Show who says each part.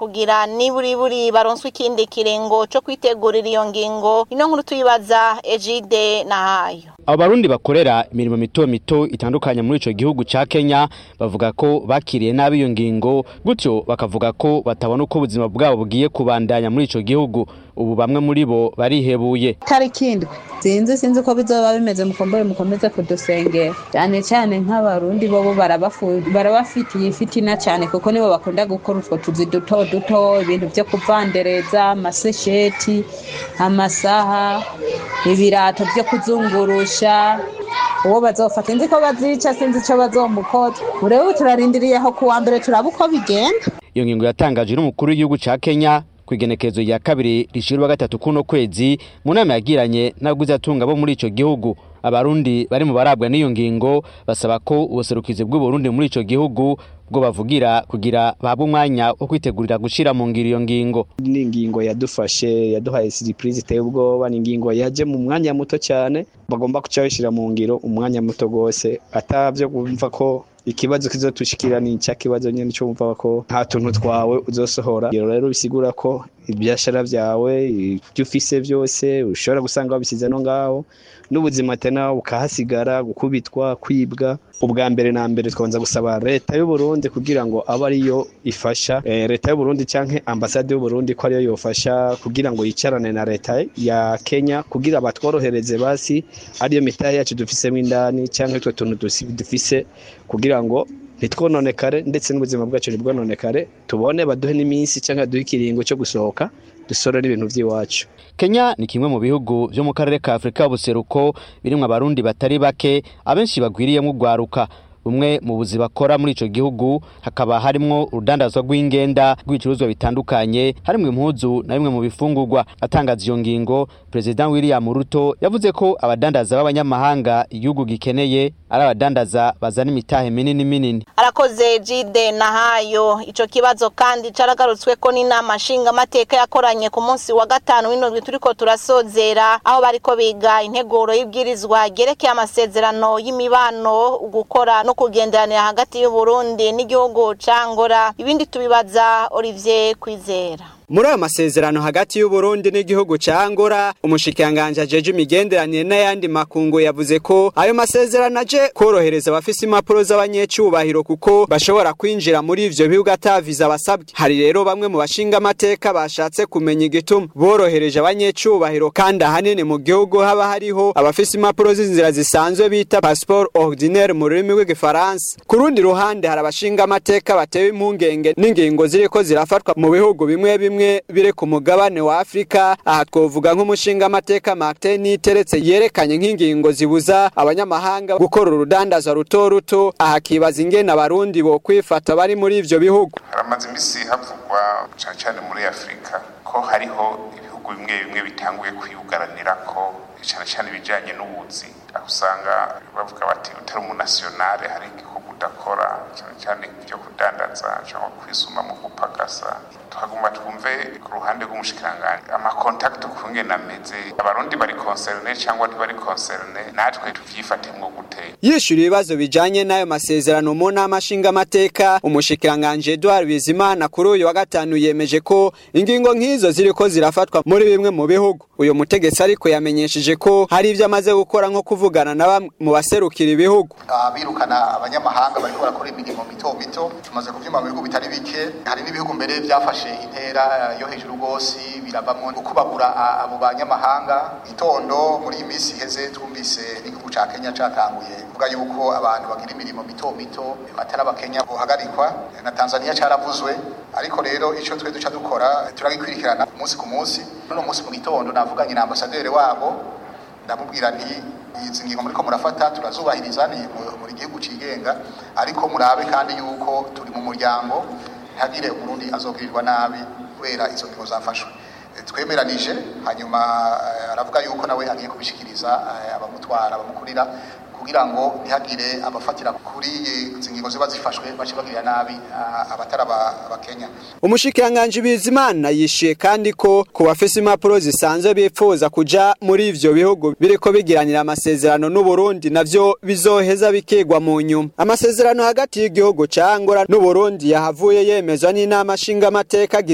Speaker 1: kugira niburiburi baronswe ikindi kiringo co kwitegurira iyo ngingo ino nkuru tuyibaza Ejide Nahayo
Speaker 2: abo barundi bakorera imirimo mito mito itandukanye muri ico gihugu ca Kenya bavuga ko bakiriye nabi iyo ngingo gutyo bakavuga ko batabona uko ubuzima bwabo bugiye kubandanya muri ico gihugu ubu bamwe muri bo barihebuye
Speaker 3: tariki indwi sinzi sinzi ko bizoba bimeze mukombore mukomeze kudusengera cyane cyane nk'abarundi bobo barabafitiye ifitina cyane kuko nibo bakunda gukora utwo tuzi duto duto ibintu byo kuvandereza amasesheti amasaha ibirato byo kuzungurusha uwo bazofata sinzi ko bazica sinzi icyo bazomukoza urewe turarindiriye aho kuwa mbere turaba uko bigenda
Speaker 2: iyo ngingo yatangajwe n'umukuru w'igihugu ca Kenya kwigenekezo ya kabiri rishirwa gatatu kuno kwezi mu nama yagiranye n'abaguzatunga bo muri ico gihugu abarundi bari mu barabwa n'iyo ngingo basaba ko ubuserukizi bw'uburundi muri ico gihugu bwo bavugira kugira bahabwe umwanya wo kwitegurira gushira mu ngiro iyo ngingo
Speaker 4: ni ingingo yadufashe yaduhaye surprise iteye ubwoba ni ingingo yaje mu mwanya muto cyane bagomba kuca bishira mu ngiro umwanya muto gose atavyo kumva ko ikibazo kizotushikira ni cya kibazo nyene cyo umva ko nta tuntu twawe uzosohora rero rero bisigura ko ibyashara byawe ibyo ufise byose ushobora gusanga wabisize no ngaho n'ubuzima tena bukahasigara gukubitwa kwibwa ubwa mbere na mbere twanza gusaba leta y'u Burundi kugira ngo abe ariyo ifasha e, leta y'u Burundi canke ambasade y'u Burundi ko ariyo yofasha kugira ngo yicarane na leta ya Kenya kugira batworohereze basi ariyo mitahe yacu dufisemo indani canke utwo tuntu dufise kugira ngo ntitwononekare ndetse n'ubuzima bwacu ntibwononekare tubone baduhe n'iminsi cyangwa duhe ikiringo cyo gusohoka dusora n'ibintu by'iwacu
Speaker 2: Kenya ni kimwe mu bihugu byo mu karere ka Afrika y'ubuseruko birimwo abarundi batari bake abenshi bagwiriyemo ugwaruka bumwe mu buzi bakora muri ico gihugu hakaba harimwo urudandazwa rw'ingenda rw'ibicuruzwa bitandukanye harimwo impuzu na bimwe mu bifungurwa atangaza iyo ngingo President William Ruto yavuze ko abadandaza b'abanyamahanga igihugu gikeneye ari abadandaza bazana imitahe minini minini
Speaker 1: arakoze Jide Nahayo ico kibazo kandi caragarutswe ko n'inama nshinga amateka yakoranye ku munsi wa gatanu w'indwi turiko turasozera aho bariko biga integuro y'ibwirizwa ryerekeye amasezerano y'imibano gukora no kugenderanira hagati y'u Burundi n'igihugu ca Angola ibindi tubibaza Olivier Kwizera
Speaker 5: muri ayo masezerano hagati y'u Burundi n'igihugu ca Angola umushikiranganje ajeje imigenderanire n'ayandi makungu yavuze ko ayo masezerano aje korohereza abafise impapuro z'abanyecubahiro kuko bashobora kwinjira muri ivyo bihugu ataviza basabwe hari rero bamwe mu bashinga amateka bashatse kumenya igituma borohereje abanyecubahiro kandi ahanini mu gihugu haba hariho abafise impapuro z'inzira zisanzwe bita passeport ordinaire mu rurimi rw'igifaransa ku rundi ruhande hari abashinga amateka batewe impungenge n'ingingo ziriko zirafatwa mu bihugu bimwe bimwe bimwe bire ku mugabane wa Afrika aha twovuga nk'umushinga amateka Martin Niteretse yerekanye nk'ingingo zibuza abanyamahanga gukora urudandaza ruto ruto aha kibaza ingene abarundi bo kwifata bari muri ivyo bihugu
Speaker 6: haramaze imisi havugwa cyane cyane muri Afrika ko hariho ibihugu bimwe bimwe bitanguye kwiyugaranira ko cyane cyane ibijyanye n'ubuzi aho usanga bavuga bati utari umunasiyonale hari igihugu udakora cyane cyane ibyo kudandaza cyangwa kwisuma mu gupagasa tuhaguma twumve ku ruhande rw'umushikiranganji amakontakiti ukungene ameze abarundi bari concerne cyangwa ntibari concerne natwe tuvyifatemwo gute
Speaker 5: yishura ibibazo bijanye n'ayo masezerano mu nama nshingamateka umushikiranganji Edouard Bizimana kuri uyu wa gatanu yemeje ko ingingo nk'izo ziriko zirafatwa muri bimwe mu bihugu uyu mutegetsi ariko yamenyesheje ko hari ivyo amaze gukora nko kuvugana na bamwe mu baserukira ibihugu
Speaker 7: birukana abanyamahanga bariko barakora imirimo mito mito tumaze kuvyuma mu bihugu bitari bike hari n'ibihugu mbere vyafashe intera yo hejuru rwose biravamwo ukubagura abo banyamahanga itondo muri iyi minsi iheze twumvise n'igihugu ca Kenya catanguye kuvuga yuko abantu bagira imirimo mito mito batari abakenya bohagarikwa na Tanzania caravuzwe ariko rero ico twe duca dukora turagikwirikirana umunsi ku munsi none umunsi mu gitondo navuganye na ambasaderi wabo ndamubwira nti izi ngingo muriko murafata turazubahiriza ni muri gihugu cigenga ariko murabe kandi yuko turi mu muryango ntihagire umurundi azogirirwa nabi kubera izo ngingo zafashwe twemeranije hanyuma aravuga yuko nawe agiye kubishikiriza abamutwara abamukurira kugira ngo ntihagire abafatira kuri izi ngingo ziba zifashwe bace bagirira nabi abatari abakenya
Speaker 5: umushikiranganji bizimana yishiye kandi ko ku bafise impapuro zisanzwe bipfuza kuja muri ivyo bihugu biriko bigiranira amasezerano n'uburundi navyo bizoheza bikigwa mu nyuma amasezerano hagati y'igihugu ca angola n'uburundi yahavuye yemezwa n'inama nshingamateka